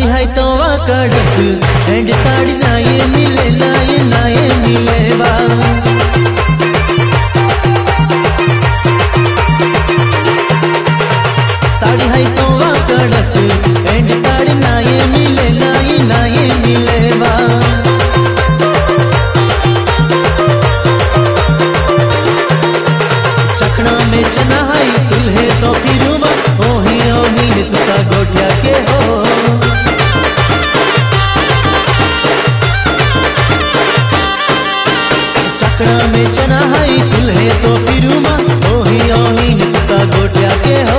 ताड़ी है तो वा कड़क एंड ताड़ी ना ये मिले ना ये ना ये मिले बा ताड़ी है तो वा कड़क एंड ताड़ी ना ये मिले ना ये ना ये मिले बा चखना में चना है तुल्हे तो फिरुमा ओही ओही तुका गोटिया के हो चकड़ा में चना है तुल्हे तो फिरुमा ओही ओही तुका गोटिया के हो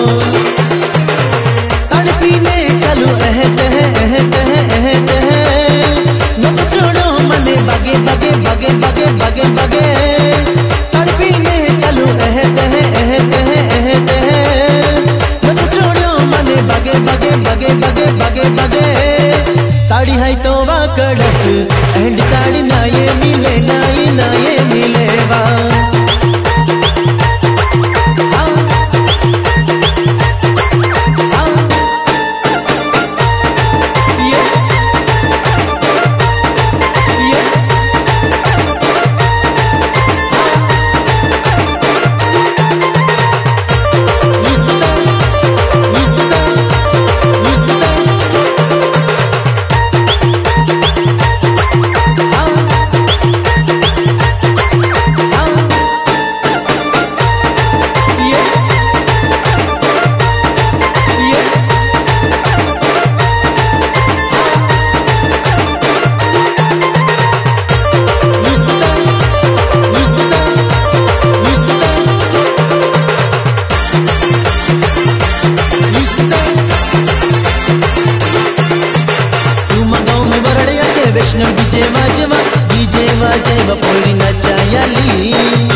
तड़पीने चलो एह तह एह तह एह तह न छोड़ो मने बगे बगे बगे बगे बगे बगे तड़पीने चलो एह तह एह तह एह तह न छोड़ो मने बगे बगे बगे बगे बगे बगे ताड़ी है तो वा कड़क एंड ताड़ी ना ये मिले ना ये ना ये मिले वा हाँ, हाँ, ये, ये, गुस्सा, गुस्सा, गुस्सा, हाँ, हाँ, ये, ये, गुस्सा, गुस्सा, गुस्सा, गुस्सा। तुम गाँव में बरड़िया के वैष्णव डीजे वाजवा डीजे वाजे बपोरी नचायाली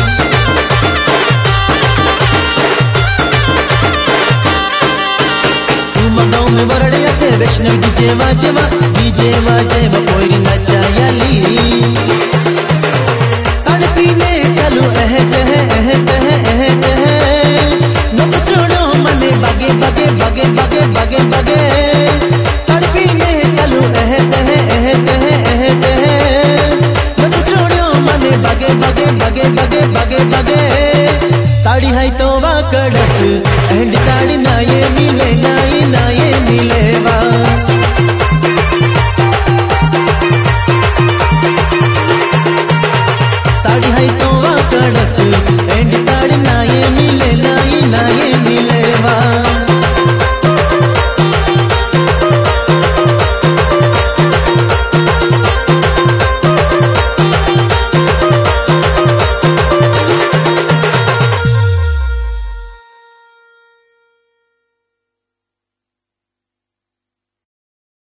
तुम गाँव में बरड़िया के वैष्णव डीजे वाजवा डीजे वाजे बपोरी नचायाली तड़पीने चलो एह तह एह तह एह तह नस छोड़ो मने बगे बगे बगे बगे बगे बगे तड़पीने चलो एह तह एह तह एह तह नस छोड़ो मने बगे बगे बगे बगे बगे बगे ताड़ी है तो वा कड़क एंड ताड़ी ना ये मिले ना ये ना ये मिले वा